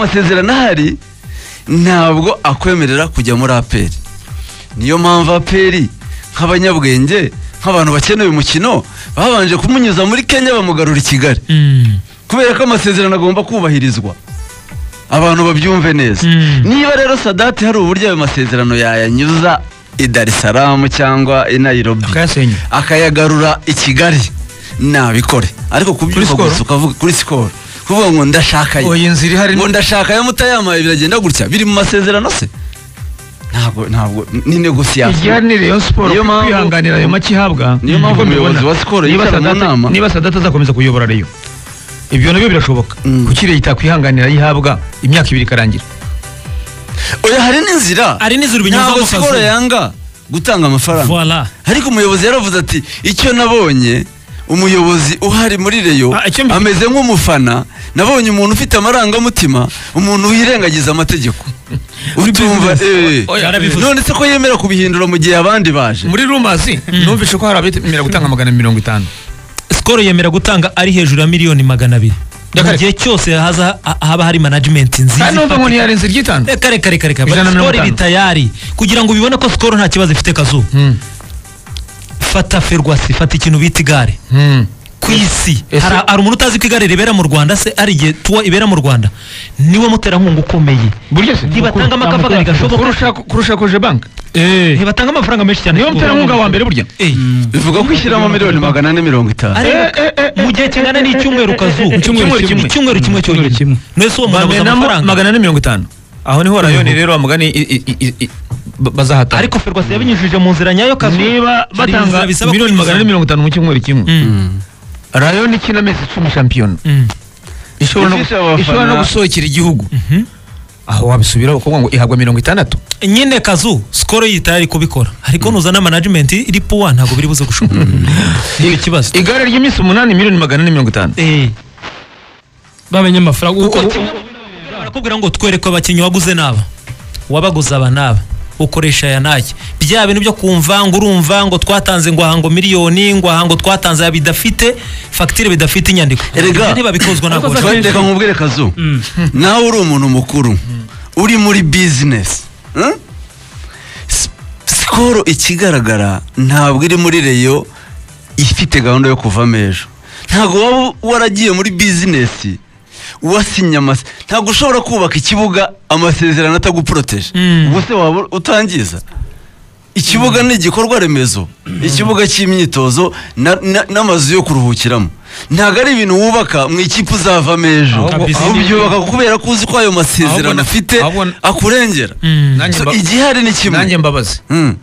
amasezerano ahari ntabwo akwemerera kujya muri aperi niyo mpamvu aperi nk'abanyabwenge nk'abantu bakeneye umukino babanje kumunyuza muri kenya bamugarura i kigali kubera ko amasezerano agomba kubahirizwa abantu babyumve neza niba rero sadati hari uburyo ayo masezerano yayanyuza i dar es salaam cyangwa i nairobi akayasenya akayagarura i kigali nabikore ariko kubyuka Kuri gusa Skol? ukavuga kuri sikoro kuvuga ngo ndashaka Oya, iyi nzira ihari ni- ngo ndashaka ya mutayamaye biragenda gutya biri mu masezerano se ntabwo ntabwo ni negosiyasiyo igihari ni rayon siporo Niyo mpamvu- kwihanganira ayo make ihabwa Niyo mpamvu niko umuyobozi mbibona. wa Skol Niba yicara mu Sadate- nama. niba sadata azakomeza kuyobora rayon ibyo nabyo birashoboka Mm. kuki leta yakwihanganira ayihabwa imyaka ibiri ikarangira oya hari n'inzira Hari n'inzira binyuzamo ntabwo sikoro akazuba. yanga gutanga amafaranga Voila. ariko umuyobozi yaravuze ati icyo nabonye umuyobozi uhari muri reyo Ah, icyo mbi- ameze nk'umufana nabonye umuntu ufite amarangamutima umuntu wirengagiza amategeko utumva eh. Oya, Yarabivuze. none se ko yemera kubihindura mu gihe abandi baje muri rumasi numvise ko hari abetemera gutanga magana mirongo itanu sikoro yemera gutanga ari hejuru ya miliyoni magana abiri mu Dakare. gihe cyose haza ha- haba hari manajimenti nziza kandi numva ngo ifatika. ntiyarenze iry'itanu Eh, kare kare kare kare Ijana na mirongo sikoro iri itanu. tayari kugira ngo ubibone ko sikoro nta kibazo ifite kazuba Mm. fata ferwasi fata ikintu bita igare Mm. ku isi Ese- hari hari umuntu utazi ko igare ribera mu rwanda se hari igihe tuwa ibera mu rwanda niwe muterankunga ukomeye buryo se ntibatangamo akavagari gashoboka kurusha kurusha koje banki ntibatanga amafaranga menshi cyane niyo muterankunga wa mbere burya Eh, bivuga ko ishyiramo miliyoni magana ane mirongo itanu ariko mu gihe kingana n'icyumweru kazu Icyumweru kimwe. icyumweru kimwe cyonyine mwese uwo muntu abuze bamenamo amafaranga magana ane mirongo itanu aho niho rayoni rero bamugani i- i- i- i- ba- bazahatana ariko ferwasi yabinyujije mu nzira nyayo kazu niba hari batanga inzira bisaba miliyoni magana ane kunyuzamo. mirongo itanu mu cyumweru kimwe Mm, rayoni ikina amezi icumi shampiyona mm. ishobora no- Ifite abafana- ishobora no gusohokera igihugu aho wabisubiraho kuvuga ngo ihabwa mirongo itandatu nyine kazu sikoro yitari kubikora ariko nuzana manajimenti iri puwa ntabwo biri buze gushoboka ni ikibazo igare ry'iminsi umunani miliyoni magana ane mirongo itanu Eh, bamenye amafaranga uko barakubwira ngo twereke abakinnyi waguze n'aba wabaguze aba n'aba ukoresha aya n'aya bya bintu byo kumva ngo urumva ngo twatanze ngo ahango miliyoni ngo ahango twatanze aya bidafite fagitire bidafite inyandiko Erega. ntibabikozwa ntabwo Ariko bashobora. za- reka nkubwire kazu nawe uri umuntu mukuru uri muri bizinesi hmm? S- sikoro ikigaragara ntabwo iri muri reyo ifite gahunda yo kuvamo ejo ntabwo waba waragiye muri bizinesi wasinye amase ntabwo ushobora kubaka ikibuga amasezerano ataguporoteje Mm. ubwo se waba utangiza ikibuga ni igikorwa remezo ikibuga cy'imyitozo na- na- n'amazu yo kuruhukiramo ntabwo ari ibintu wubaka mu ikipe uzavamo ejo Ahubwo- ahubwo byubaka kubera ko uzi ko ayo masezerano Ahubwo- afite ahubwo- akurengera Mm. Nanjye So, mba- igihari ni nanjye kimwe mbabazi Mm.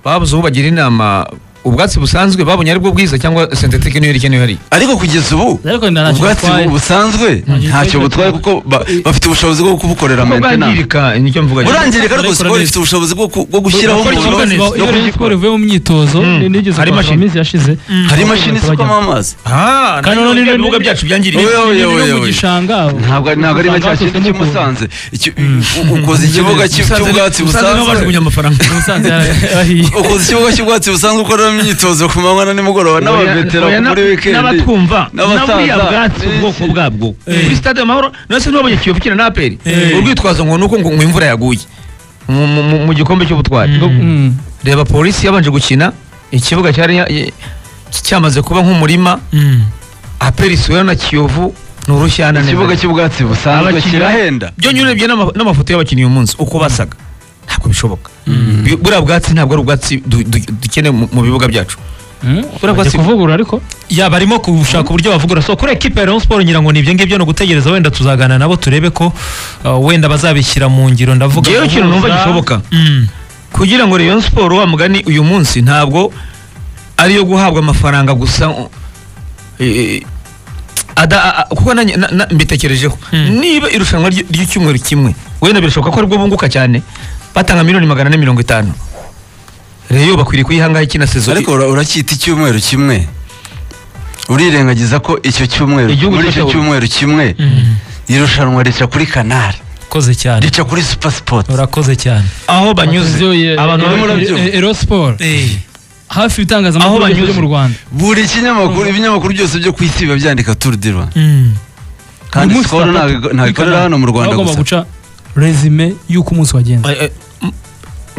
babuze uwo bagira inama ubwatsi busanzwe babonye aribwo bwiza cyangwa sentetike niyo iri niyo hariya ariko kugeza ubu Ariko nta ntacyo ubwatsi butwaye. bu- busanzwe Ntacyo ntacyo butwaye butwaye. kuko ba- bafite ubushobozi bwo kubukorera kuko maintenance bwangirika nicyo mvuga burangirika ariko Bakora sikoro neza. ifite ubushobozi bwo ku- bwo gushyiraho Bakora umuntu ikibuga neza. iyo rero siporo ivuye mu myitozo Mm. ni- nigeze Hari kuhava imashini. mu minsi yashize hari imashini isukamo amazi Ah, nanjye Kandi noneho buriya ni- ibibuga byacu byangiriye Oya, oya, Ni- ni- ni oya, no mu oya. gishanga ntabwo ntabwo ari na cya kintu cy'umusanze Icyo- u- ukoze ikibuga cy'i- cy'ubwatsi busanzwe amafaranga musanze yarahiye ukoze ikibugo cy'ubwatsi busanzwe ukoreramo imyitozo ku manywa na nimugoroba n'abavetera muri wikendi n'abatwumva n'aburiya n'abasaza. bwatsi ubwoko bwabwo kuri stade amahoro nase ntibabonye kiyovu ikina na aperi Eh. urwitwazo ngo ni uko ngo ngo imvura yaguye mu- mu- mu- mu gikombe cy'ubutwari Mm. reba polisi yabanje gukina ikibuga cyari ya- ya- cyamaze kuba nk'umurima Mm. aperi isiweho na kiyovu ni urushyana ikibuga cy'ubwatsi busanzwe Abakinnyi- kirahenda byo nyurebye n'ama- n'amafoto y'abakinnyi uyu munsi uko basaga ntabwo bishoboka Bu- buriya bwatsi ntabwo ari ubwatsi du- du- dukeneye mu mu bibuga byacu Mm. Buriya Bagiye bwatsi- kuvugurura ariko ya barimo gushaka uburyo bavugura so kuri ekipa ya Rayon Sports ngira ngo ni ibyo ngibyo ni ugutegereza wenda tuzaganira nabo turebe ko uh, wenda bazabishyira mu ngiro ndavuga ngewe ikintu numva gishoboka Mm. kugira ngo Rayon Sport wa mugani uyu munsi ntabwo ari iyo guhabwa amafaranga gusa uh, eh, ada- a- a- kuko nanjye na- na- mbitekerejeho Hmm. niba irushanwa ry- ry'icyumweru kimwe wenda birashoboka ko aribwo bunguka cyane batanga miliyoni magana ane mirongo itanu reyo bakwiriye kuyihangaho ikina sezo ariko ura- uracyita icyumweru kimwe urirengagiza ko icyo cyumweru Igihugu muri icyo cyose- cyumweru kimwe Mm. irushanwa rica kuri kanari koze cyane rica kuri supasipoti urakoze cyane aho banyuze Batuzuye- abantu eh, bari barimo muri- barabyumva. eh, Ero Sport hafi ibitangazamakuru Aho byose byo banyuze. mu Rwanda buri kinyamakuru ibinyamakuru byose byo ku isi biba byandika turu di Rwanda Mm. kandi Uyu munsi sikoro saa ntabwo- tatu ntabwo ikorera y'ikanombe hano mu Rwanda bagomba gusa. guca resume y'uko umunsi wagenze Eh, eh, m-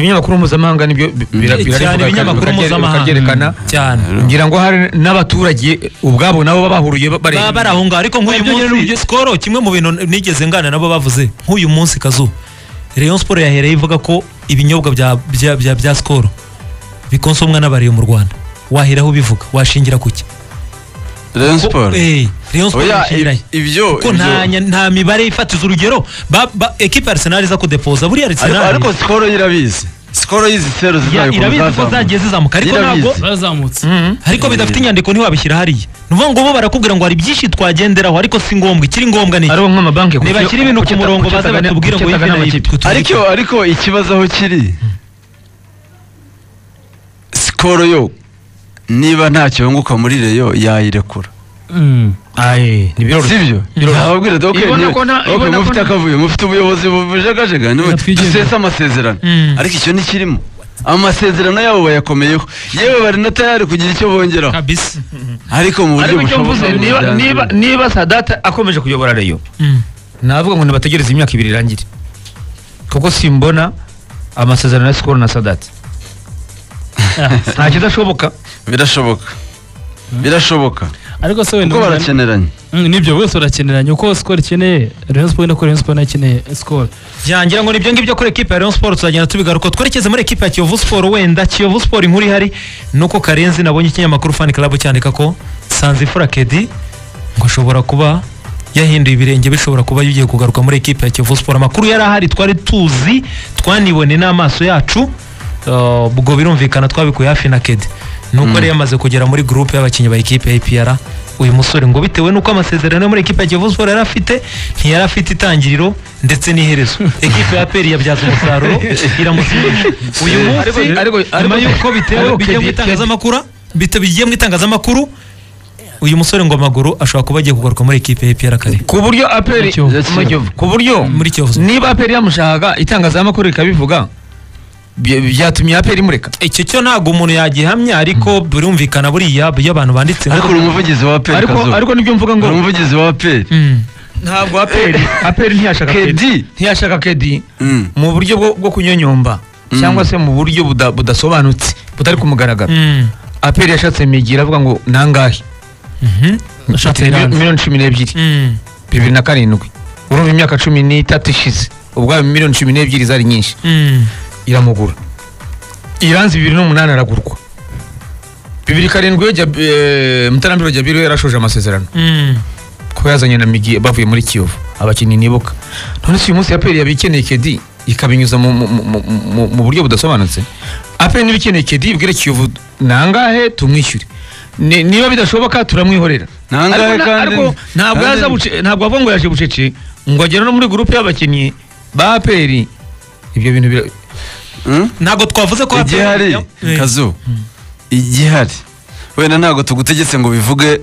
ibinyamakuru mpuzamahanga nibyo bi- bira- Cyane birabivuga kandi ibinyamakuru bakabye- mpuzamahanga. bakabyerekana cyane ngira ngo hari n'abaturage ubwabo nabo baba bahuriye ba- bareba baba bari aho ngaho ariko nk'uyu Nabyo nyine munsi sikoro kimwe mu bintu nigeze ngana nabo bavuze nk'uyu munsi kazu Rayon Sport yahereye ivuga ko ibinyobwa bya bya bya, bya sikoro bikonsomwa n'abariyo mu Rwanda waheraho ubivuga washingira kuki Rayon Sport. Eh, Rayon Sport Oya, yashingirahe i- ibyo kuko nta ibyo- nya- nta mibare ifatiza urugero ba- ba- ekipa ya Arsenal iza kudepoza buriya ariko Arsenal ariko sikoro yo irabizi sikoro y'izi sero ya- zizayo ukuntu irabizi ko zazamuka. zagiye zizamuka ariko Irabizi. ntabwo barazamutse Mhm. ariko bidafite inyandiko ntiwabishyira hariya ni ukuvuga ngo bo barakubwira ngo hari byinshi twagenderaho ariko si ngombwa ikiri ngombwa ni iki? aribo nk'amabanki kuki- niba kiri ibintu ku kuki- murongo kuki- baza kuki- batubwira ngo kuki- ibi na ibi amakipe. twe ariko tubikora. ariko ikibazo aho kiri sikoro yo niba ntacyo yunguka muri reyo yayirekura Mm. Aye, ni biroroshye. sibyo Biroroshye. ababwira ati okay, Ibona niba- ko nta- okay, ibona ko mufite nta- akavuyo mufite ubuyobozi bujagajaga niwe Nyakwigendera. dusesa amasezerano Mm. ariko icyo ntikirimo amasezerano yabo bayakomeyeho yewe bari na tayari kugira icyo bongeraho kabisa ariko mu buryo ariko icyo mvuze bushoboka niba byanze niba bikunze. niba sadata akomeje kuyobora reyo navuga ngo nibategereze imyaka ibiri irangire kuko simbona amasezerano ya sikoro na sadati nta kidashoboka birashoboka birashoboka ariko se wenda kuko urumva- barakeneranye Mm, nibyo bose barakeneranye uko sikoro ikeneye Rayon Sport nako Rayon Sport nakeneye sikoro byangira ngo nibyo ngibyo kuri ekipa ya Rayon Sport tuzagenda tubigaruka twerekeze muri ekipa ya Kiyovu Sport wenda Kiyovu Sport inkuru ihari nuko Karenzi nabonye ikinyamakuru Fan Club cyandika ko Sanzifura Kedi ngo ashobora kuba yahinduye ibirenge bishobora kuba yugiye kugaruka muri ekipa ya Kiyovu Sport amakuru yari ahari twari tuzi twanibone n'amaso yacu uh, ubwo birumvikana twabikuye hafi na Kedi nuko yari yamaze kugera muri groupe y'abakinnyi ba ekipe ya APR uyu musore ngo bitewe nuko amasezerano yo muri ekipa ya Kiyovu Sport yari afite ntiyari afite itangiriro ndetse n'iherezo ekipa ya APR yabyaza umusaruro iramusimbisha uyu munsi Ariko- ariko- nyuma ariko- y'uko bitewe ariko bigiye mu Kedi- itangazamakuru bite- bigiye mu itangazamakuru uyu musore ngo amaguru ashobora kuba agiye kugaruka muri ekipe ya APR kare ku buryo aperi Mu Kiyovu. mu Kiyovu. ku buryo Muri Kiyovu. niba aperi yamushakaga itangazamakuru rikabivuga bya- byatumye aperi imureka icyo cyo ntabwo umuntu yagihamya ariko birumvikana buriya iyo abantu banditse ariko uri umuvugizi wa peri ariko kazuba ariko nibyo mvuga ngo uri umuvugizi wa peri Mm. ntabwo aperi aperi ntiyashaka kedi kedi ntiyashaka kedi Mm. mu buryo bwo, bwo kunyonyomba cyangwa se mu buryo buda- budasobanutse butari ku mugaragaro Mm. aperi yashatse migi avuga ngo nangahe Mhm. Ashatse Ati, iranzi. miliyoni cumi n'ebyiri Mm. bibiri na karindwi urumva imyaka cumi n'itatu ishize ubwayo miliyoni cumi n'ebyiri zari nyinshi Mm. iramugura iranzi bibiri n'umunani aragurwa bibiri karindwi yo Jab- eh, mutarambiro jabiro yarashoje amasezerano Mm. kuba yazanye na migi bavuye muri kiyovu abakinnyi nibuka none si uyu munsi aperi yaba ikeneye kedi ikabinyuza mu, mu, mu, mu- mu, mu buryo budasobanutse aperi niba ikeneye kedi ibwire kiyovu nangahe tumwishyure Ni- niba bidashoboka turamwihorera Nangahe Ariko na- kandi- ariko ntabwo kandi- yaza buce- ntabwo avuga ngo yaje bucece ngo agere no muri gurupe y'abakinnyi ba aperi ibyo bintu bira- Mm? ntabwo twavuze ko igihari Eh. kazu igihari wenda ntabwo tugutegetse ngo bivuge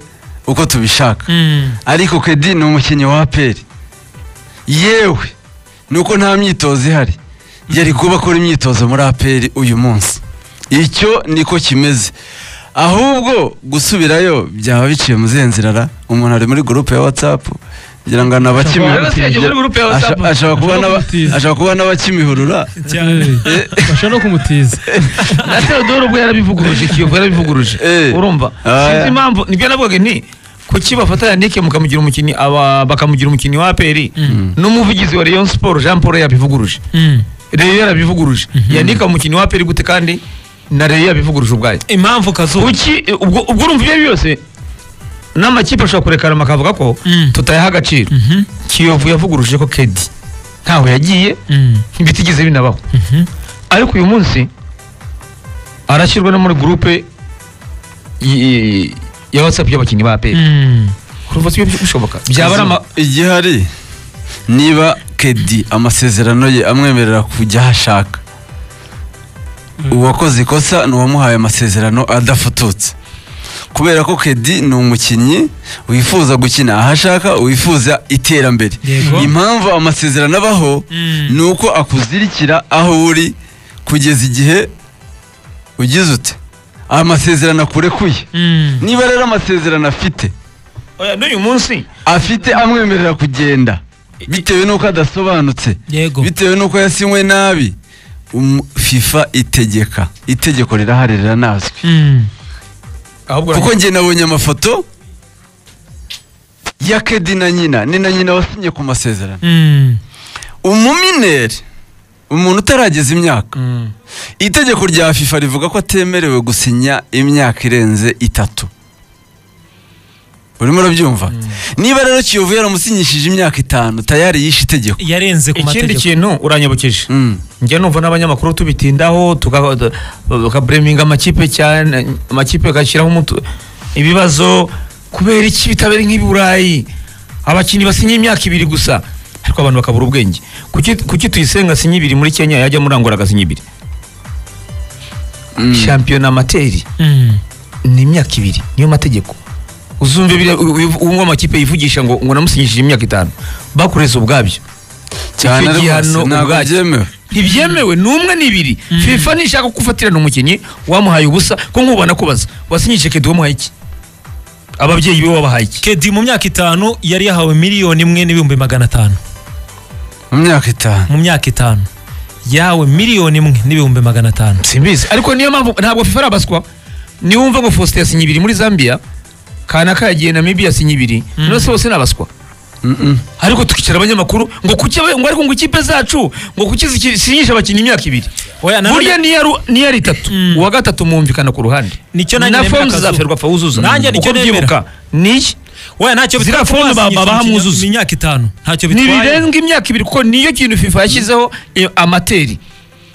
uko tubishaka Mm. ariko kedi ni umukinnyi wa peri yewe nuko nta myitozo ihari yari kuba akora imyitozo muri aperi uyu munsi icyo niko kimeze ahubwo gusubirayo byaba biciye mu zihe nzira ra umuntu ari muri gurupe ya watsapu kugira ngo Ashobora kuba yaragiye muri groupe ya WhatsApp. ashobora kuba n'abakimihurura Eh, bashobora no kumutiza na Theodore ubwo yarabivuguruje Kiyovu yarabivuguruje Eh. urumva Ah, sinzi yeah. impamvu nibyo navugaga nti kuki bafata Yannick mukamugira umukinnyi aba bakamugira umukinnyi wa APR n'umuvugizi wa Rayon Sport Jean Paul yabivuguruje Mm. Rayon yarabivuguruje Yannick umukinnyi wa APR gute kandi na Rayon yabivuguruje ubwayo impamvu kazuba kuki eh, ubwo ubwo urumva ibyo ari byo byose n'amakipe ashobora kurekana bakavuga ko Mm. tutayaha agaciro Mhm. Kiyovu yavuguruje ko Kedi ntaho yagiye Mm. ntibitigeze binabaho Mhm. ariko uyu munsi arashyirwa no muri gurupe y- ya watsapu y'abakinnyi ba peri Mm. kuva si bishoboka byaba ari ama igihari niba kedi amasezerano ye amwemerera kujya aho ashaka uwakoze ikosa ni uwamuhaye amasezerano adafututse kubera ko kedi ni umukinnyi wifuza gukina aho ashaka wifuza iterambere Yego. impamvu amasezerano abaho Mm. ni uko akuzirikira aho uri kugeza igihe ugize ute amasezerano akurekuye Mm. niba rero amasezerano afite oya n'uyu munsi afite amwemerera kugenda bitewe n'uko adasobanutse yego bitewe n'uko yasinywe nabi Um- fifa itegeka itegeko rirahari riranazwi Mm. ahubwo kuko njye nabonye amafoto ya kedi na nyina ni na nyina wasinye ku masezerano Mm. umumineri umuntu utarageza imyaka Mm. itegeko rya fifa rivuga ko atemerewe gusinya imyaka irenze itatu urimo urabyumva niba rero kiyovu yaramusinyishije imyaka itanu tayari yishe itegeko yarenze ku ikindi mategeko kintu uranyibukeje Mm. njya numva n'abanyamakuru tubitindaho tuka- tukabureminga amakipe cyane amakipe agashyiraho umutu- ibibazo kubera iki bitabera nk'i burayi abakinnyi basinye imyaka ibiri gusa ariko abantu bakabura ubwenge kuki kuki tuyisenga asinye ibiri muri kenya yajya muri angola agasinya ibiri Mm. shampiyona amateri Mm. ni imyaka ibiri niyo mategeko uzumve biriya- u- u- uwo amakipe yivugisha ngo ngo namusinyishije imyaka itanu bakoreza ubwabyo cyane Icyo rwose gihano ntabwo ubwacyo. byemewe ntibyemewe ni umwe ni ibiri fifa nishaka kugufatira umukinnyi wamuhaye ubusa ko nk'ubu banakubaza wasinyije kedi wamuhaye iki ababyeyi be wabahaye iki kedi mu myaka itanu yari yahawe miliyoni imwe n'ibihumbi magana atanu mu myaka itanu mu myaka itanu yahawe miliyoni imwe n'ibihumbi magana atanu simbizi ariko niyo mpamvu ntabwo fifa arabaswa niwumva ngo faustin yasinye ibiri muri zambia kanaka yagiye namibi yasinye ibiri none se bose ni abaswa Mm-mm. ariko tukicara abanyamakuru ngo kuki aba- ngo ariko ngo ikipe zacu ngo kuki zisinyisha abakinnyi imyaka ibiri Oya, nanone- burya niyo ari- niyo ari itatu uwa gatatu mwumvikana ku ruhande Nicyo nanjye na nemera fomu akazu. zizaferwa fawuzuza Nanjye nicyo nemera. niyi we ntacyo bitwaye Ziriya ko fomu ba- basinyishije babaha imikino- mwuzuzo. imyaka itanu ntacyo bitwaye ntibirenga imyaka ibiri kuko niyo kintu fifa yashyizeho iyo amateri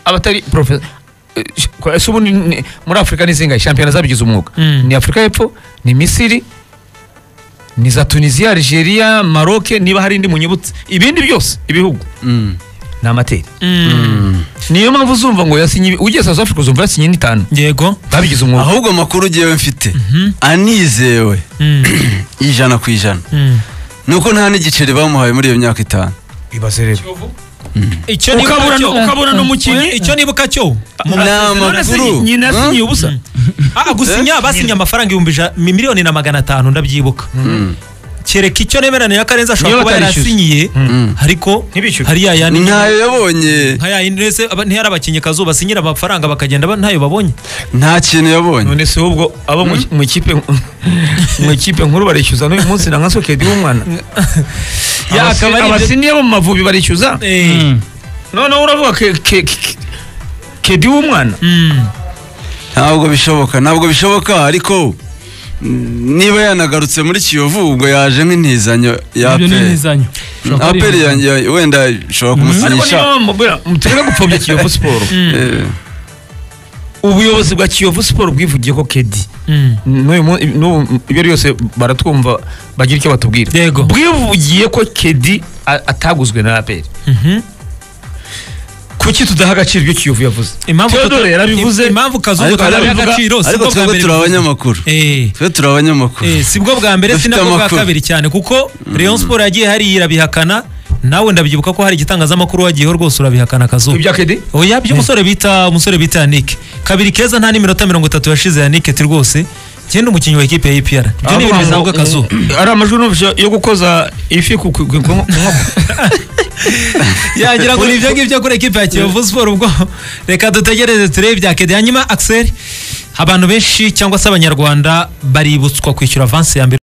abatari porofesi ese ubundi ni- muri afurika ni zingahe shampiyona zabigize umwuga Mm. ni afurika y'epfo ni misiri ni za tunisiya algeria maroke niba hari indi munyibutse ibindi byose ibihugu Mm. ni amateri Mm. niyo mpamvu uzumva ngo yasinye ibi- ugiye south africa uzumva yasinye n'itanu yego babigize umwuga ahubwo amakuru ugiyewe mfite anizewe Mm. ijana ku ijana Mm. ni uko nta n'igiceri bamuhaye muri iyo myaka itanu ibaze rero icyo nibuka ukabura cyo- nu- ukabura n'umukinnyi icyo nibuka cyo mu- Ni none se amakuru nyina yasinye Huh? ubusa Ah, gusinya basinye amafaranga ibihumbi ija- mi- miliyoni na magana atanu ndabyibuka Mm. kereka icyo nemeranya ya karenzi ashobora Niyo kuba batarishyuza. yarasinyiye Mm. ariko Ntibishyure. hari ya yandi ntayo yabonye nka ya yindi ndetse aba- ntiyari abakinnyi kazu basinyira amafaranga bakagenda ba- ntayo babonye nta kintu yabonye none se ubwo abo mu- mu ikipe mu ikipe nkuru barishyuza n'uyu munsi na nka sokedi w'umwana Ya, Abasi- akaba ari ibyo- abasiniye bo mu mavubi barishyuza Eh, noneho uravuga ke- ke- ke- kedi w'umwana mm. ntabwo bishoboka ntabwo bishoboka ariko mm, niba yanagarutse muri kiyovu ubwo yaje nk'intizanyo ya ibyo ni aperi imizanyo Ushobora kuba ari aperi imizanyo. yanjye wenda ishobora ariko kumusinyisha niba bamubwira mutureke gupfobya kiyovu siporo Eh, ubuyobozi bwa kiyovu siporo bwivugiye ko kedi Mm. n'uyu mu- n'ubu ibyo ari yose baratwumva bagira icyo batubwira Yego. bwivugiye ko kedi a- ataguzwe na aperi Mhm. kuki tudaha agaciro ibyo kiyovu yavuze Impamvu Theodore tuta- yarabivuze. impamvu kazungu ariko tutari arabivuga- agaciro si ariko bwo bwa twebwe mbere turi bivuze. abanyamakuru Eh. twe turi abanyamakuru Eh, si bwo bwa mbere si Dufite nabwo bwa amakuru. kabiri cyane kuko Rayon Sport yagiye hariya irabihakana nawe ndabyibuka ko hari igitangazamakuru wagiyeho rwose urabihakana kazuba ibya kedi oya by'umusore bita umusore bita Yannick kabiri keza nta n'iminota mirongo itatu yashize Yannick ati rwose ngende umukinnyi wa ekipe ya EPR ibyo ni ibintu bizavuga kazuba ari amajwi numvise yo gukoza ifi ku ku- ku- ku- ku- yagira ngo ni ibyo ngibyo kuri ekipe ya Kiyovu Sport ubwo reka dutegereze turebe ibya Kedi hanyuma Axel abantu benshi cyangwa se abanyarwanda baributswa kwishyura avansi ya mbere